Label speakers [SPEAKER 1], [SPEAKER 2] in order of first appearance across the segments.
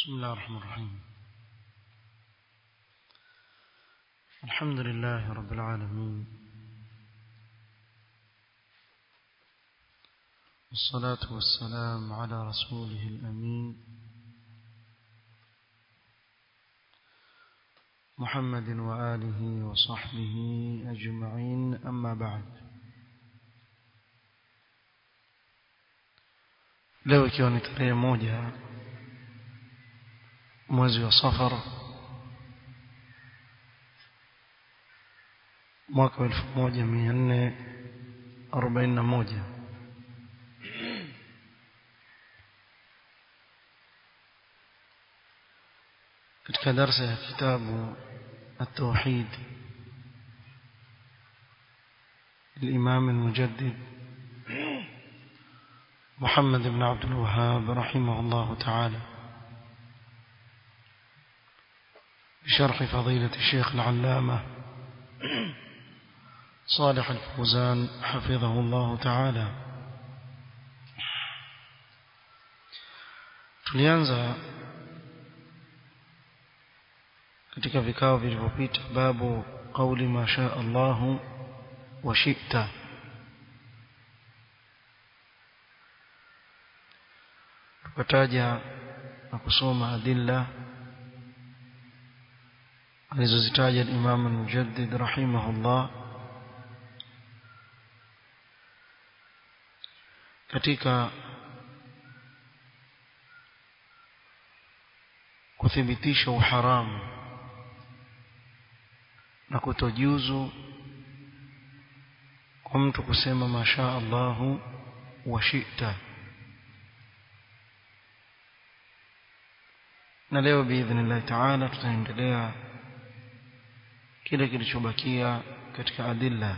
[SPEAKER 1] بسم الله الرحمن الرحيم الحمد لله رب العالمين والصلاة والسلام على رسوله الأمين محمد وآله وصحبه أجمعين أما بعد leo ikiwa ni tarehe moja mwezi wa safar mwaka wa elfu moja mia nne arobaini na moja katika darsa ya kitabu التوحيد الإمام المجدد محمد بن عبد الوهاب رحمه الله تعالى بشرح فضيلة الشيخ العلامة صالح الفوزان حفظه الله تعالى tulianza katika vikao vilivyopita babu qauli ma shaa Allahu wa shi'ta tukataja na kusoma adilla alizozitaja Imam al-Mujaddid rahimahullah katika kuthibitisha uharamu na kutojuzu kwa mtu kusema masha Allahu wa shi'ta na leo biidhnillah taala tutaendelea kile kilichobakia katika adilla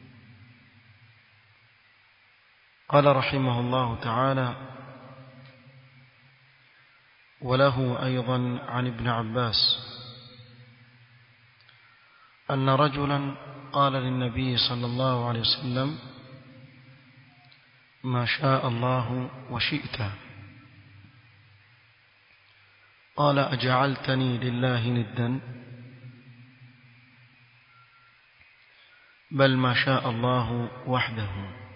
[SPEAKER 1] قال رحمه الله تعالى وله أيضا عن ابن عباس أن رجلا قال للنبي صلى الله عليه وسلم ما شاء الله وشئت قال أجعلتني لله ندا بل ما شاء الله وحده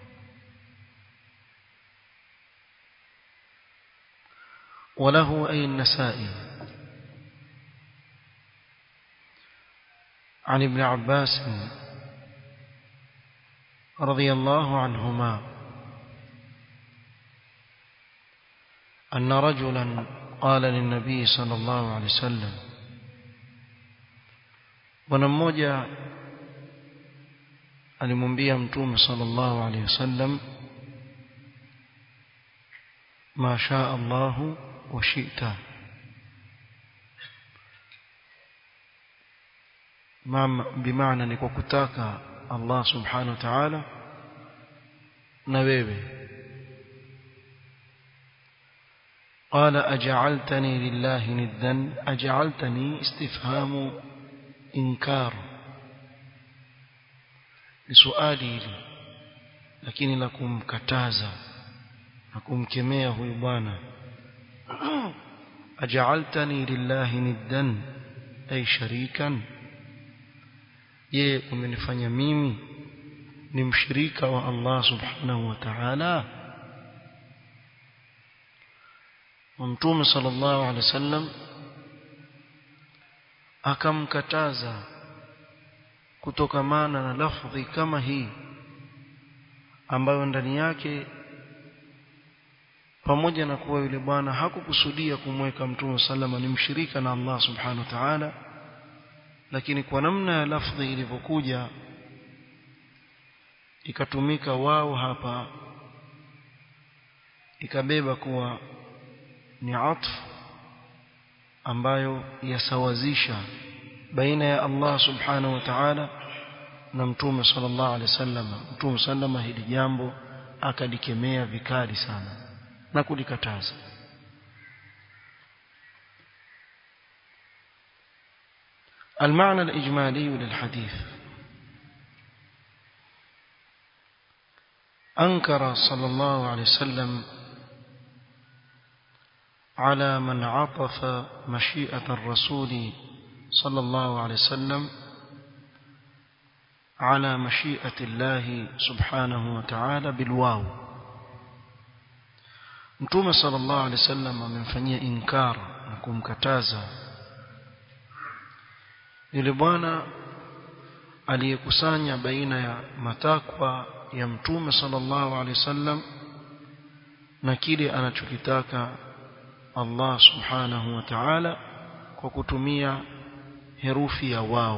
[SPEAKER 1] وله أي النسائي عن ابن عباس رضي الله عنهما أن رجلا قال للنبي صلى الله عليه وسلم ونموجا alimwambia mtume sallallahu alaihi wasallam ma shaa Allahu wa shi'ta bimaana ni kwa kutaka Allah subhanahu wa ta'ala na wewe قال أجعلتني لله ندا أجعلتني استفهام إنكار لسؤالي hili lakini la kumkataza na kumkemea huyu bwana aj'altani lillahi niddan ay sharikan je umenifanya mimi ni mshirika wa Allah subhanahu wa ta'ala Mtume sallallahu alaihi wasallam akamkataza kutokamana na lafdhi kama hii ambayo ndani yake pamoja na kuwa yule bwana hakukusudia kumweka Mtume sallama ni mshirika na Allah subhanahu wa ta'ala lakini kwa namna ya lafdhi ilivyokuja ikatumika wao hapa ikabeba kuwa ni atf ambayo yasawazisha baina ya Allah subhanahu wa ta'ala na mtume sallallahu alaihi wasallam mtume sallama hili jambo akalikemea vikali sana na kulikataza المعنى الإجمالي للحديث أنكر صلى الله عليه وسلم على من عطف مشيئة الرسول صلى الله عليه وسلم على مشيئة الله سبحانه وتعالى بالواو Mtume sallallahu alaihi wasallam amemfanyia inkar na kumkataza yule bwana aliyekusanya baina ya matakwa ya Mtume sallallahu alaihi wasallam na kile anachokitaka Allah subhanahu wa ta'ala kwa kutumia herufi ya wao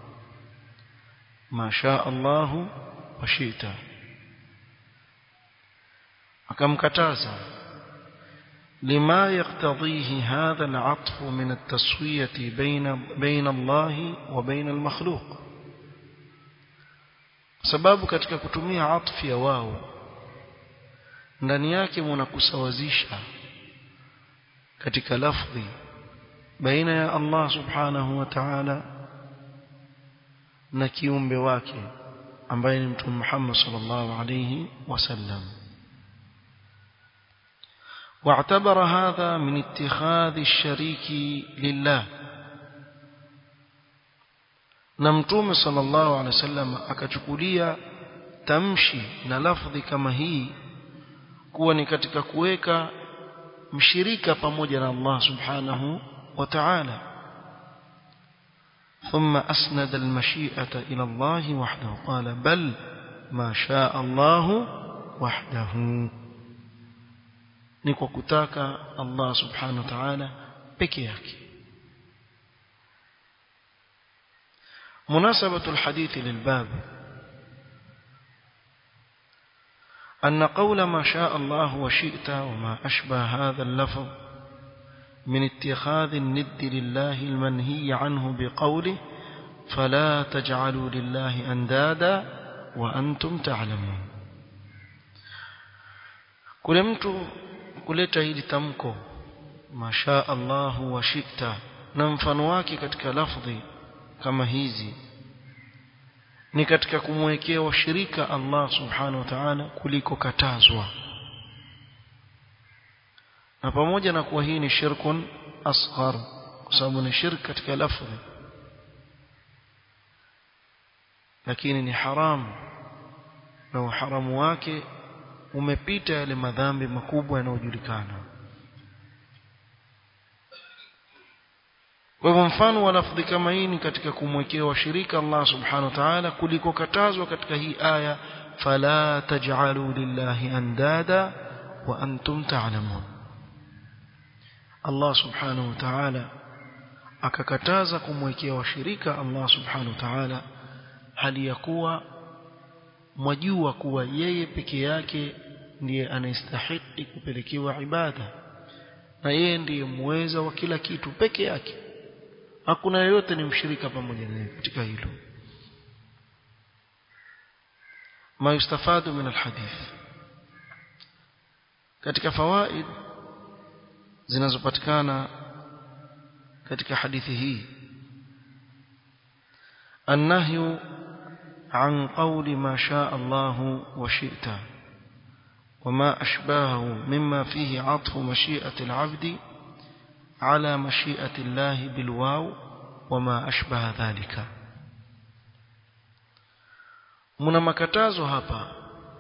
[SPEAKER 1] masha Allahu wa shita akamkataza لما يقتضيه هذا العطف من التسوية بين بين الله وبين المخلوق sababu katika kutumia atfi ya wao ndani yake mnakusawazisha katika lafdhi baina ya Allah subhanahu wa ta'ala na kiumbe wake ambaye ni mtume Muhammad sallallahu alayhi wasallam واعتبر هذا من اتخاذ الشريك لله na mtume sallallahu alaihi wasallam akachukulia tamshi na lafdhi kama hii kuwa ni katika kuweka mshirika pamoja na Allah subhanahu wa ta'ala ثم أسند المشيئة إلى الله وحده قال بل ما شاء الله وحده نكو كتاك الله سبحانه وتعالى بكياك مناسبة الحديث للباب أن قول ما شاء الله وشئت وما أشبه هذا اللفظ من اتخاذ الند لله المنهي عنه بقوله فلا تجعلوا لله أندادا وأنتم تعلمون kule mtu kuleta hili tamko masha Allahu wa shita na mfano wake katika lafdhi kama hizi ni katika kumwekea washirika Allah subhanahu wa ta'ala kuliko katazwa na pamoja na kuwa hii ni shirkun asghar kwa sababu ni shirk katika lafdhi lakini ni haramu na uharamu wake umepita yale madhambi makubwa yanayojulikana kwa hivyo mfano wa lafdhi kama hii ni katika kumwekea washirika Allah subhanahu wa ta'ala kuliko katazwa katika hii aya fala taj'alu lillahi andada wa antum ta'lamun Allah subhanahu wa ta'ala akakataza kumwekea washirika Allah subhanahu wa ta'ala hali ya kuwa mwajua kuwa yeye peke yake ndiye anastahili kupelekewa ibada na yeye ndiye muweza wa kila kitu peke yake hakuna yeyote ni mshirika pamoja naye katika hilo ma yustafadu min alhadith katika fawaid zinazopatikana katika hadithi hii النهي عن قول ما شاء الله وشئت وما أشباهه مما فيه عطف مشيئة العبد على مشيئة الله بالواو وما أشبه ذلك mna makatazo hapa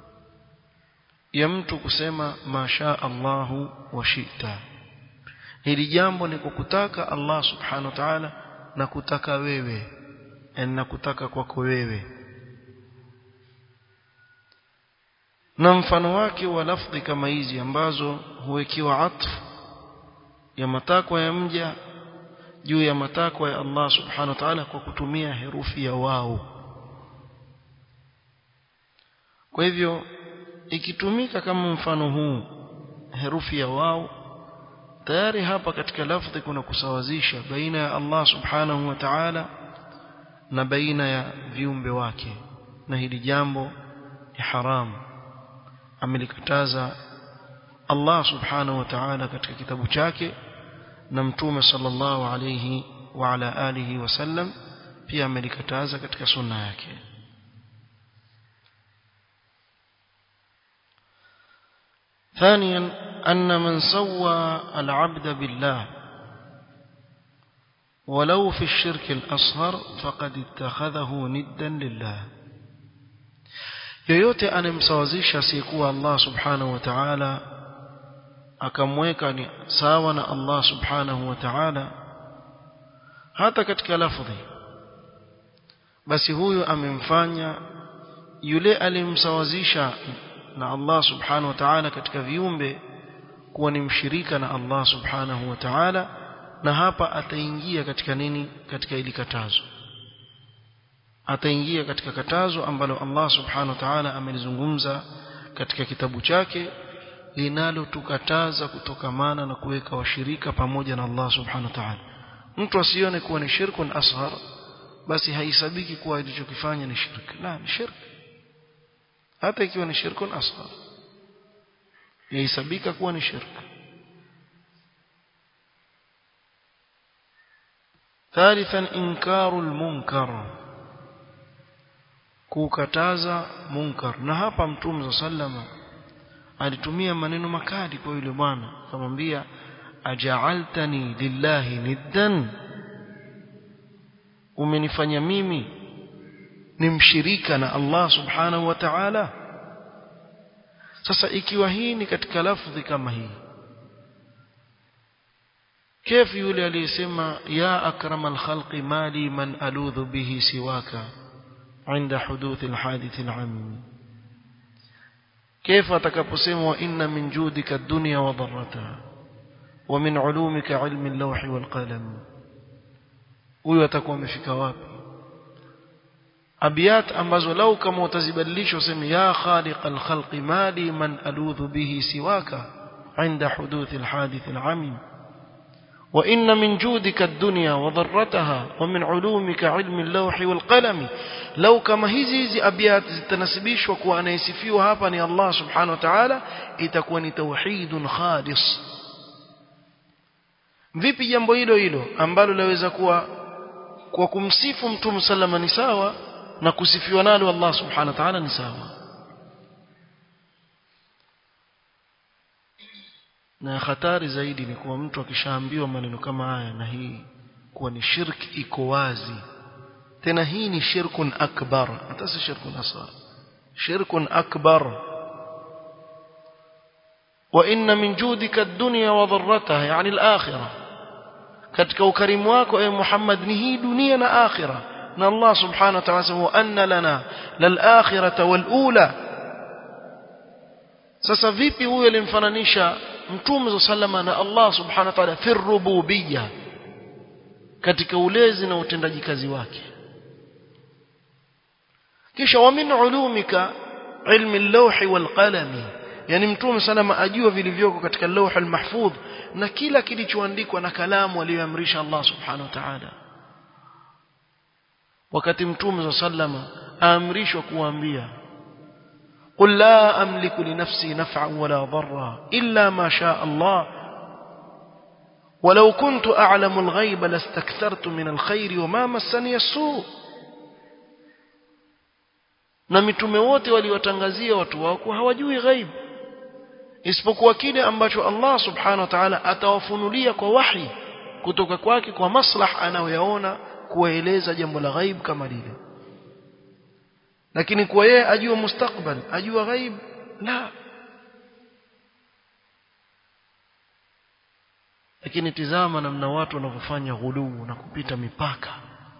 [SPEAKER 1] ya mtu kusema masha Allahu wa shita hili jambo ni kukutaka Allah subhanahu wa ta'ala na kutaka wewe na kutaka kwako wewe na mfano wake wa lafdhi kama hizi ambazo huwekiwa atfu ya matakwa ya mja juu ya matakwa ya Allah subhanahu wa ta'ala kwa kutumia herufi ya wao kwa hivyo ikitumika kama mfano huu herufi ya wao tayari hapa katika lafdhi kuna kusawazisha baina ya Allah subhanahu wa ta'ala na baina ya viumbe wake na hili jambo ni haramu amelikataza Allah subhanahu wa ta'ala katika kitabu chake na mtume sallallahu alayhi wa ala alihi wasallam pia amelikataza katika sunna yake ثانيا أن من سوى العبد بالله ولو في الشرك الأصغر فقد اتخذه ندا لله yoyote anemsawazisha asiyekuwa Allah subhanahu wa ta'ala akamweka ni sawa na Allah subhanahu wa ta'ala hata katika lafdhi basi huyo amemfanya yule aliyemsawazisha na Allah subhanahu wa ta'ala katika viumbe kuwa ni mshirika na Allah subhanahu wa ta'ala na hapa ataingia katika nini katika ili katazo ataingia katika katazo ambalo Allah subhanahu wa ta'ala amelizungumza katika kitabu chake linalotukataza kutokamana na kuweka washirika pamoja na Allah subhanahu wa ta'ala mtu asione kuwa ni shirkun asghar basi haisabiki kuwa alichokifanya ni shirki la ni shirki hata ikiwa ni shirkun asghar yahesabika kuwa ni shirki ثالثا انكار المنكر kukataza munkar na hapa mtume sallama alitumia maneno makali kwa yule bwana akamwambia aja'altani lillahi niddan umenifanya mimi ni mshirika na Allah subhanahu wa ta'ala sasa ikiwa hii ni katika lafdhi kama hii كيف yule aliyesema ya akramal khalqi mali man aludhu bihi siwaka عند حدوث الحادث العام كيف atakaposema wa inna min judika ad-dunya wa dharrataha wa min ulumika ilmi al-lawh wal qalam huyo atakuwa amefika wapi abiyat ambazo lau kama utazibadilisha useme ya khaliq al-khalq mali man aludhu bihi siwaka عند حدوث الحادث العميم وإن من جودك الدنيا وضرتها ومن علومك علم اللوح والقلم لو كما hizi hizi abiyat zitanasibishwa kuwa anayesifiwa hapa ni Allah subhanahu wa ta'ala itakuwa ni tauhidun khalis vipi jambo hilo hilo ambalo laweza kuwa kwa kumsifu mtume sallama ni sawa na kusifiwa nalo Allah subhanahu wa ta'ala ni sawa na hatari zaidi ni kuwa mtu akishaambiwa maneno kama haya na hii kuwa ni shirki iko wazi tena hii ni shirkun akbar hata si shirkun asghar shirkun akbar wa inna min judika ad-dunya wa dharrataha yani al-akhirah katika ukarimu wako e Muhammad ni hii dunia na akhirah na Allah subhanahu wa ta'ala wa anna lana lal-akhirata wal-ula sasa vipi huyo alimfananisha mtume sallama na Allah subhanahu wa ta'ala fi rububiyya katika ulezi na utendaji kazi wake kisha wa min ulumika ilmi al-lawhi wal qalami yani mtume sallama ajua vilivyoko katika lawh al-mahfudh na kila kilichoandikwa na kalamu aliyoamrisha Allah subhanahu wa ta'ala wakati mtume sallama aamrishwa kuambia قل لا أملك لنفسي نفعا ولا ضرا إلا ما شاء الله ولو كنت أعلم الغيب لاستكثرت من الخير وما مسني السوء na mitume wote waliwatangazia watu wao kuwa hawajui ghaib isipokuwa kile ambacho Allah subhanahu wa ta'ala atawafunulia kwa wahi kutoka kwake kwa maslah anayoyaona kuwaeleza jambo la ghaib kama lile lakini kwa yeye ajua mustakbal ajua ghaib la lakini tizama namna watu wanavyofanya ghuluu na kupita mipaka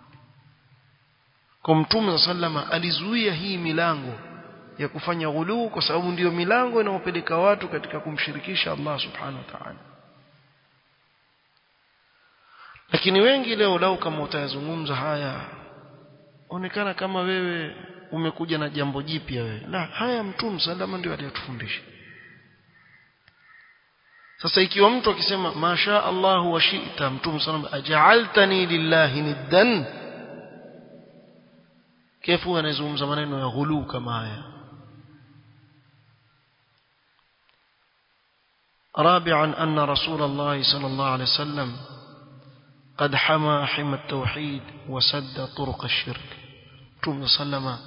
[SPEAKER 1] kwa mtume sallama alizuia hii milango ya kufanya ghuluu kwa sababu ndiyo milango inayopeleka watu katika kumshirikisha Allah subhanahu wa ta'ala lakini wengi leo lau kama utayazungumza haya onekana kama wewe umekuja na jambo jipya wewe la haya mtume salama ndio aliyotufundisha sasa ikiwa mtu akisema masha Allah wa shi'ta mtume salama aj'altani lillahi niddan kefu anazungumza maneno ya ghulu kama haya رابعا أن رسول الله صلى الله عليه وسلم قد حمى حمى التوحيد وسد طرق الشرك Mtume sallama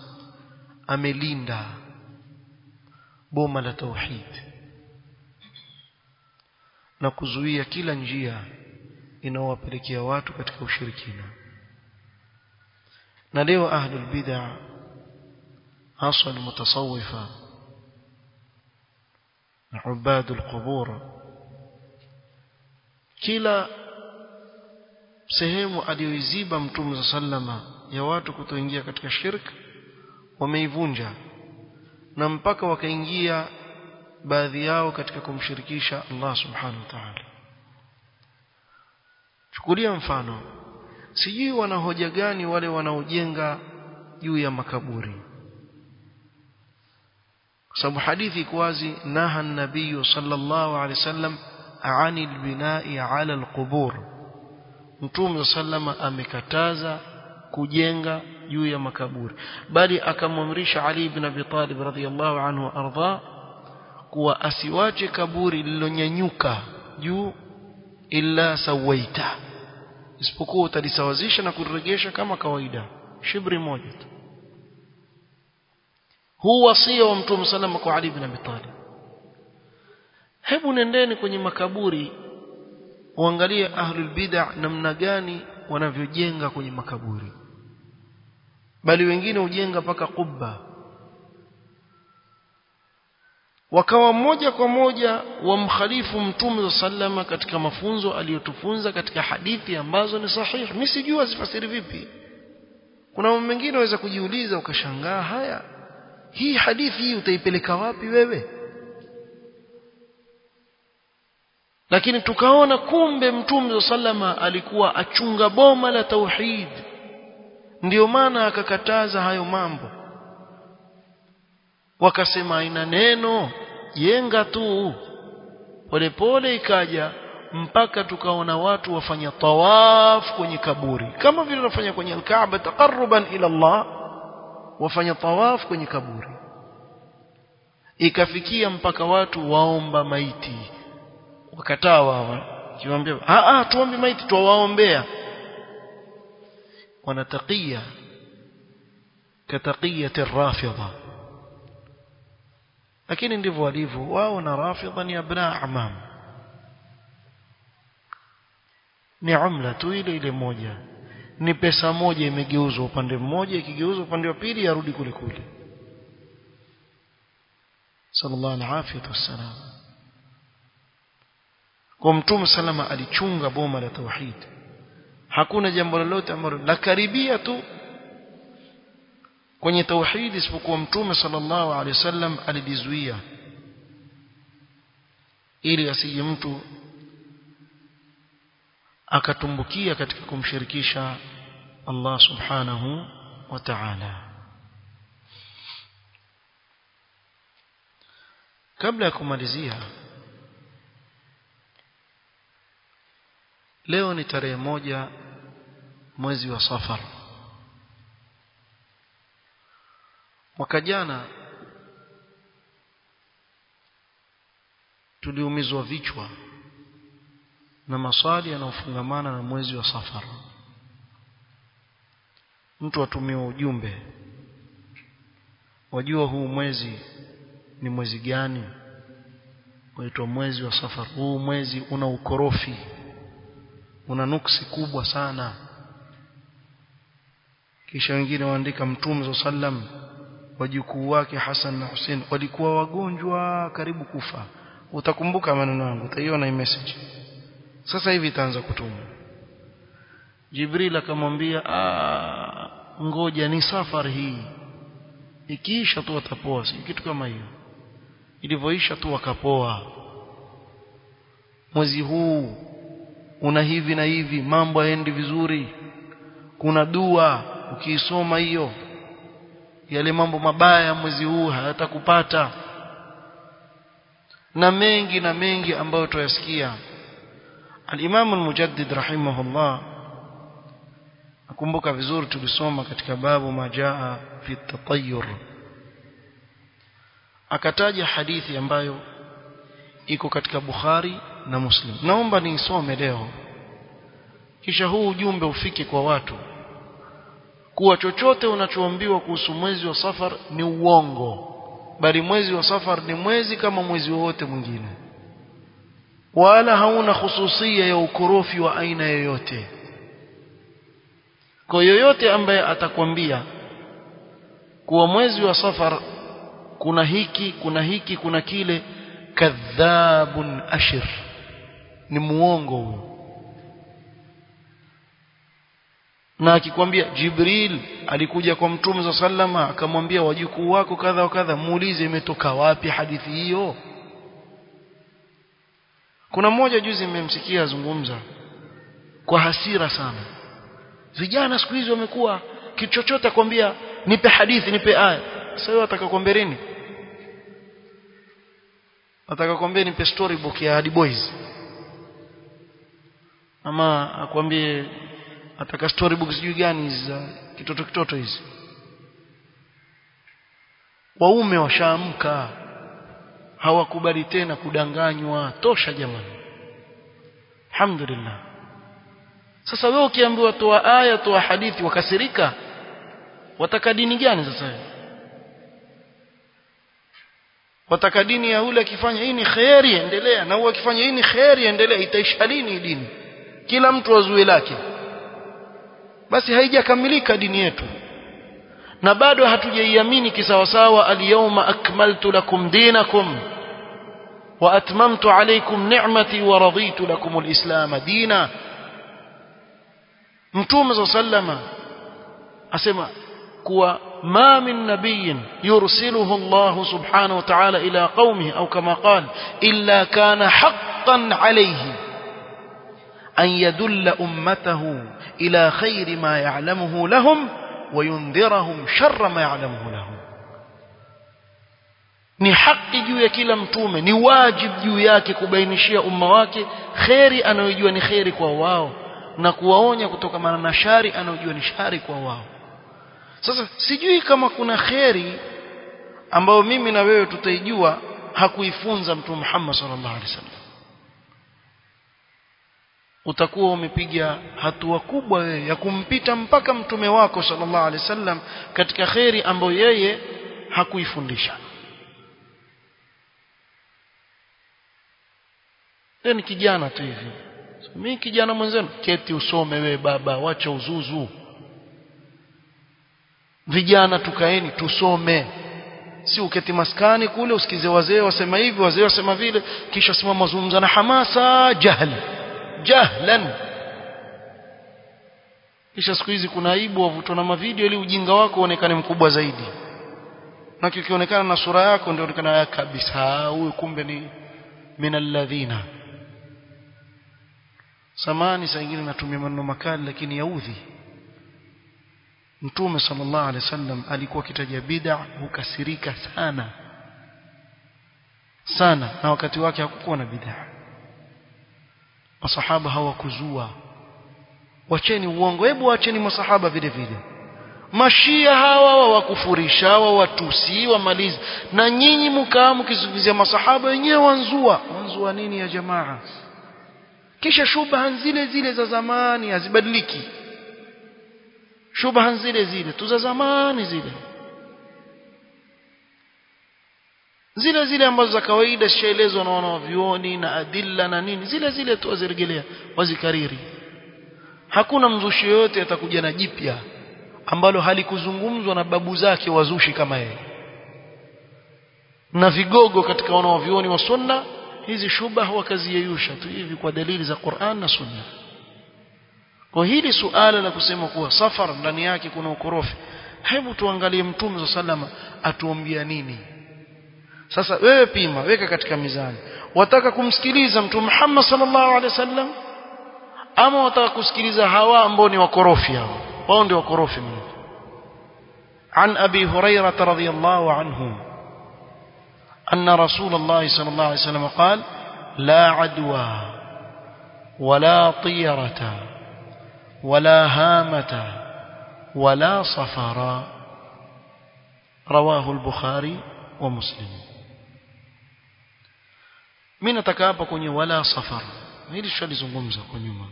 [SPEAKER 1] amelinda boma la tauhid na kuzuia kila njia inayowapelekea watu katika ushirikina na leo ahlul bid'ah hasa almutasawwifa na ubadul qubur kila sehemu aliyoiziba mtume sallama ya watu kutoingia katika shirk wameivunja na mpaka wakaingia baadhi yao katika kumshirikisha Allah subhanahu wa ta'ala chukulia mfano sijui wana hoja gani wale wanaojenga juu ya makaburi kwa sababu hadithi iko wazi naha nabii sallallahu alaihi wasallam ani albinai ala alqubur mtume sallama amekataza kujenga juu ya makaburi bali akamwamrisha Ali ibn Abi Talib radhiyallahu anhu arda kuwa asiwache kaburi lililonyanyuka juu illa sawaita isipokuwa utalisawazisha na kuregesha kama kawaida shibri moja tu huu wasia wa mtume sallama kwa Ali ibn Abi Talib hebu nendeni kwenye makaburi uangalie ahlul bid'ah namna gani wanavyojenga kwenye makaburi bali wengine hujenga paka kubba wakawa moja kwa moja wamkhalifu mtume sallama katika mafunzo aliyotufunza katika hadithi ambazo ni sahihi mimi sijui azifasiri vipi kuna mambo mengine waweza kujiuliza ukashangaa haya hii hadithi hii utaipeleka wapi wewe lakini tukaona kumbe mtume sallama alikuwa achunga boma la tauhid ndio maana akakataza hayo mambo wakasema ina neno jenga tu polepole ikaja mpaka tukaona watu wafanya tawaf kwenye kaburi kama vile wanafanya kwenye alkaaba taqarruban ila Allah wafanya tawaf kwenye kaburi ikafikia mpaka watu waomba maiti wakataa wao kiwaambia a a tuombe maiti tuwaombea wanatakia kataqiyati rafidha lakini ndivyo walivyo wao na rafidha ni abna amam ni umla tu ile ile moja ni pesa moja imegeuzwa upande mmoja ikigeuzwa upande wa pili yarudi kule kule sallallahu alaihi wasallam kwa mtume salama alichunga boma la tauhid hakuna jambo lolote ambalo la karibia tu kwenye tauhid isipokuwa mtume sallallahu alaihi wasallam alijizuia ili asije mtu akatumbukia katika kumshirikisha Allah subhanahu wa ta'ala kabla ya kumalizia leo ni tarehe moja mwezi wa safar mwaka jana tuliumizwa vichwa na maswali yanayofungamana na mwezi wa safar mtu atumiwa ujumbe wajua huu mwezi ni mwezi gani waitwa mwezi wa safar huu mwezi una ukorofi una nuksi kubwa sana kisha wengine waandika mtume sallam wajukuu wake Hassan na Hussein walikuwa wagonjwa karibu kufa utakumbuka maneno yangu utaiona hii message sasa hivi itaanza kutumwa Jibril akamwambia ngoja ni safari hii ikiisha tu watapoa si kitu kama hiyo ilivyoisha tu wakapoa mwezi huu una hivi na hivi mambo yaendi vizuri kuna dua ukiisoma hiyo yale mambo mabaya ya mwezi huu hayatakupata na mengi na mengi ambayo tuyasikia al-Imam al-Mujaddid rahimahullah nakumbuka vizuri tulisoma katika babu majaa fi tatayyur akataja hadithi ambayo iko katika Bukhari na Muslim naomba niisome leo kisha huu ujumbe ufike kwa watu kuwa chochote unachoambiwa kuhusu mwezi wa safar ni uongo bali mwezi wa safar ni mwezi kama mwezi wowote mwingine wala hauna khususia ya ukorofi wa aina yoyote kwa yoyote ambaye atakwambia kuwa mwezi wa safar kuna hiki kuna hiki kuna kile kadhabun ashir ni muongo huyo na akikwambia Jibril alikuja kwa Mtume za sallama akamwambia wajukuu wako kadha wa kadha muulize imetoka wapi hadithi hiyo kuna mmoja juzi nimemsikia azungumza kwa hasira sana vijana siku hizi wamekuwa kitu chochote akwambia nipe hadithi nipe aya sasa wewe atakakwambia nini atakakwambia nipe storybook ya Hadi Boys ama akwambie ataka storybook sijui gani hizi za kitoto kitoto hizi waume washaamka hawakubali tena kudanganywa tosha jamani alhamdulillah sasa wewe ukiambiwa toa aya toa hadithi wakasirika wataka dini gani sasa wewe wataka dini ya yule akifanya hii ni khairi endelea na huyo akifanya hii ni khairi endelea itaisha lini dini kila mtu azue lake basi haijakamilika dini yetu na bado hatujaiamini kisawasawa alyawma akmaltu lakum dinakum wa atmamtu alaykum ni'mati wa raditu lakum alislam dina mtume sallama asema kuwa ما من نبي يرسله الله سبحانه وتعالى إلى قومه أو كما قال إلا كان حقا عليه أن يدل أمته إلى خير ما يعلمه لهم وينذرهم شر ما يعلمه لهم ni haki juu ya kila mtume ni wajib juu yake kubainishia umma wake kheri anayojua ni kheri kwa wao na kuwaonya kutokana na shari anayojua ni shari kwa wao sasa sijui kama kuna kheri ambayo mimi na wewe tutaijua hakuifunza mtume Muhammad sallallahu alaihi wasallam utakuwa umepiga hatua kubwa wewe ya kumpita mpaka mtume wako sallallahu alaihi wasallam katika kheri ambayo yeye hakuifundisha Leo ni kijana tu hivi. So, mimi kijana mwenzenu keti usome wewe baba wacha uzuzu. Vijana tukaeni tusome. Si uketi maskani kule usikize wazee wasema hivi wazee wasema vile kisha simama mazungumza na hamasa jahl. Jahlan. Kisha siku hizi kuna aibu wavutwa na mavideo ili ujinga wako uonekane mkubwa zaidi. Na kikionekana na sura yako ndio onekana kabisa huyu kumbe ni minalladhina samani saa nyingine natumia maneno makali lakini yaudhi mtume sallallahu alaihi wasallam alikuwa akitaja bid'a hukasirika sana sana na wakati wake hakukuwa na bid'a masahaba hawakuzua wacheni uongo hebu wacheni masahaba vile vile mashia hawa wawakufurisha hawa watusi wamalizi na nyinyi mkaa mkizungumzia masahaba wenyewe wanzua wanzua nini ya jamaa kisha shubha zile zile za zamani hazibadiliki shubha zile zile tu za zamani zile zile zile ambazo za kawaida zishaelezwa na wanavyuoni na adilla na nini zile zile tu wazirejelea wazikariri hakuna mzushi yoyote atakuja na jipya ambalo halikuzungumzwa na babu zake wazushi kama yeye na vigogo katika wanaovioni wa sunna hizi shubha wakaziyeyusha tu hivi kwa dalili za Qur'an na sunna kwa hili suala la kusema kuwa safar ndani yake kuna ukorofi hebu tuangalie mtume sallama atuambia nini sasa wewe pima weka katika mizani wataka kumsikiliza mtume Muhammad sallallahu alaihi wasallam ama wataka kusikiliza hawa ambao ni wakorofi hao wao ndio wakorofi mno عن أبي هريرة رضي الله عنه أن رسول الله صلى الله عليه وسلم قال لا عدوى ولا طيرة ولا هامة ولا صفر رواه البخاري ومسلم من نتكابا كوني ولا صفر هذه الشيء زungumza kwa nyuma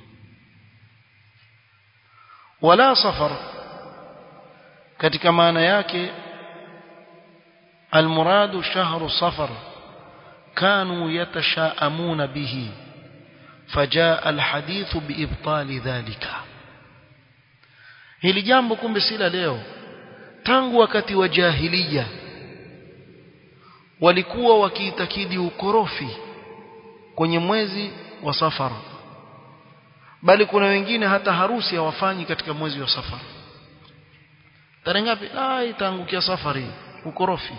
[SPEAKER 1] wala safar katika maana yake almuradu shahru safar kanu yatashaamuna bihi فجاء الحديث بإبطال ذلك hili jambo kumbe si la leo tangu wakati wa jahiliya walikuwa wakiitakidi ukorofi kwenye mwezi wa safara bali kuna wengine hata harusi hawafanyi katika mwezi wa safara tarehe ngapi ah itaangukia safari ukorofi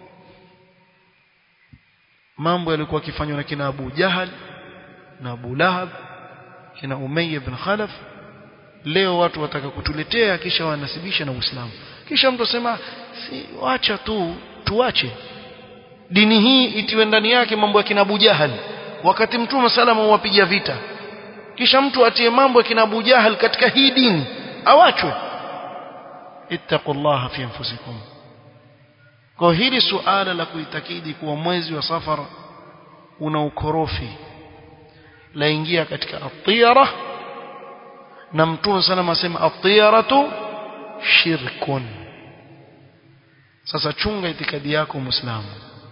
[SPEAKER 1] mambo yalikuwa yakifanywa na kina Abu Jahal na Abu Lahab kina Umayya ibn Khalaf leo watu wataka kutuletea kisha wanasibisha na Uislamu kisha mtu asema si wacha tu tuache dini hii itiwe ndani yake mambo ya kina Abu Jahal wakati mtume salama wapiga vita kisha mtu atie mambo ya kina Abu Jahal katika hii dini awachwe ittaqullaha fi anfusikum kwa hili suala la kuitakidi kuwa mwezi wa safar una ukorofi laingia katika atiyara na mtume sana asema atiyaratu shirkun sasa chunga itikadi yako muislamu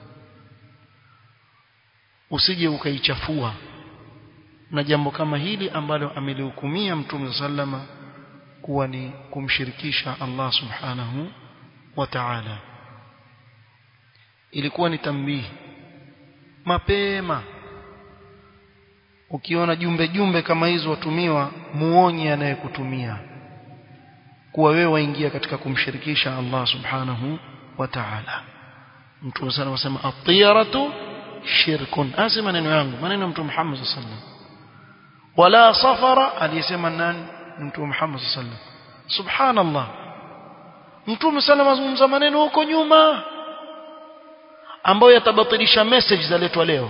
[SPEAKER 1] usije ukaichafua na jambo kama hili ambalo amelihukumia mtume sallama kuwa ni kumshirikisha Allah subhanahu wa ta'ala ilikuwa ni tambihi mapema ukiona jumbe jumbe kama hizo watumiwa muonye anayekutumia kuwa wewe waingia katika kumshirikisha Allah subhanahu wa ta'ala mtume sana wasema at-tiyaratu shirkun asi maneno yangu maneno mtume Muhammad sallallahu alaihi wasallam wala safara aliyesema nani mtume Muhammad sallallahu alaihi wasallam subhanallah mtume sana mazungumza maneno huko nyuma ambayo yatabatilisha message zaletwa leo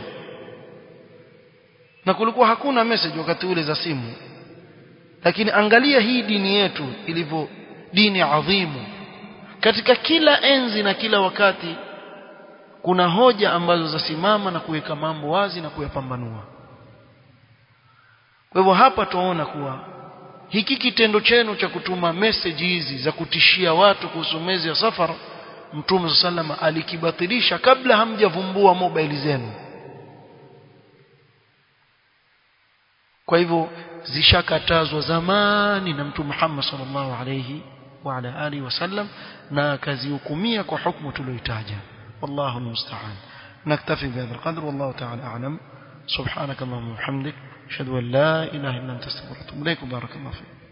[SPEAKER 1] na kulikuwa hakuna message wakati ule za simu lakini angalia hii dini yetu ilivyo dini adhimu katika kila enzi na kila wakati kuna hoja ambazo zasimama na kuweka mambo wazi na kuyapambanua kwa hivyo hapa tunaona kuwa hiki kitendo chenu cha kutuma message hizi za kutishia watu kuhusu mwezi wa safar Mtume sallama alikibatilisha kabla hamjavumbua mobile zenu kwa hivyo zishakatazwa zamani na Mtume Muhammad sallallahu alayhi wa ala alihi wasallam na akazihukumia kwa hukumu tuliyoitaja wallahu almusta'an naktafi bihadha alqadr wallahu ta'ala a'lam subhanak allahumma wa bihamdik ashhadu an la ilaha illa anta astaghfiruka wa atubu ilaik barakallahu fik